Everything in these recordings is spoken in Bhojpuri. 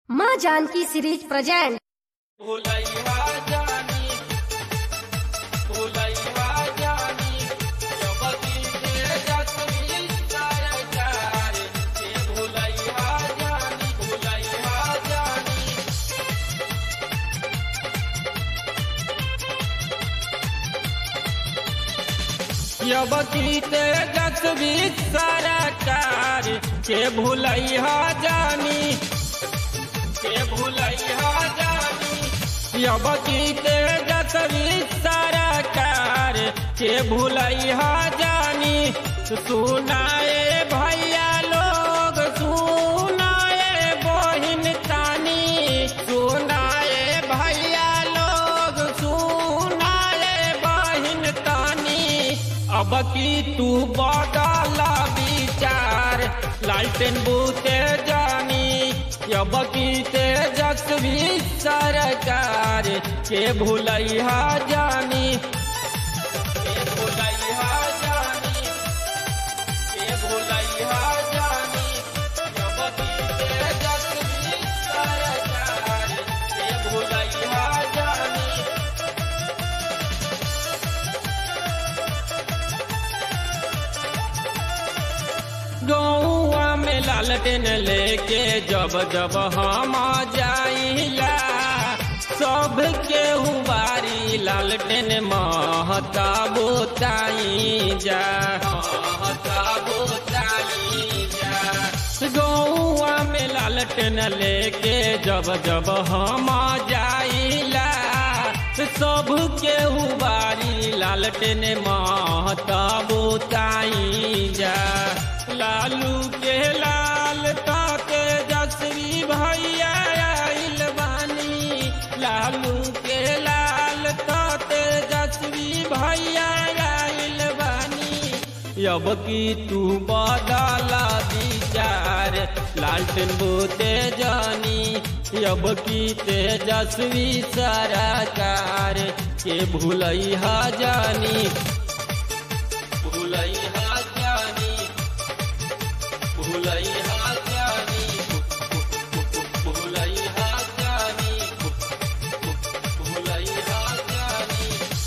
माँ जानकी सीरीज प्रेजेंट भुलैया जानी भुलैया जानी जबती के जसवी सरकार के भुलैया जानी भुलैया जानी यबती ते जसवी सरकार के भुलैया जानी के भुलैया जानी यबती ते जसवी सरकार के भुलैया जानी सुनाए भैया लोग सुनाए बहिन तानी सुनाए भैया लोग सुनाए बहिन तानी अब की तू बदला विचार लालटेन बूते जानी अब की तेजस्वी सरकार के भुलैया जानी के भुलैया जानी के भुलैया जानी अब की तेजस्वी सरकार के भुलैया जानी गौआ में लालटेन लेके जब जब हम जाइला सब के हुबारी लालटेन महता बोताई जा महता बोताई जा गौआ में लालटेन लेके जब जब हम जाइला सब के हुबारी लालटेन महता बोताई जा लालू के लाल ताते जसवी भैया आइल बानी लालू के लाल ताते जसवी भैया आइल बानी अब की तू बदला विचार लालटेन बोते जानी अब की तेजस्वी सरकार के भूलैया जानी भूलैया जानी भूलैया जानी भूलैया जानी भूलैया जानी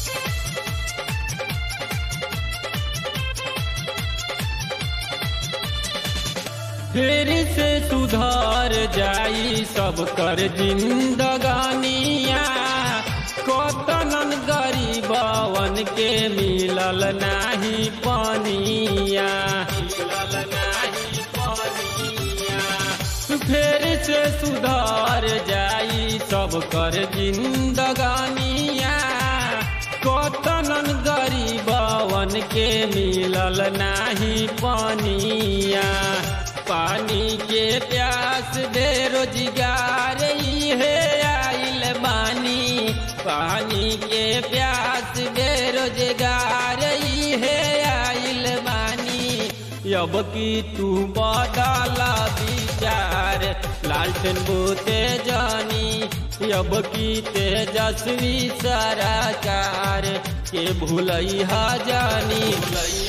फिर से सुधार जाई सब कर जिंदगानिया कतनन गरीबवन के मिलल नाही पानिया मिलल नाही पानिया फिर से सुधार जाई सब कर जिंदगानिया कतनन गरीबवन के मिलल नाही पानिया पानी के प्यास बेरोजगार है आइल बानी पानी के प्यास बेरोजगार है आइल बानी अब की तू बदला विचार लालटेन बोते जानी अब की तेजस्वी सरकार के भूलैया जानी भूलैया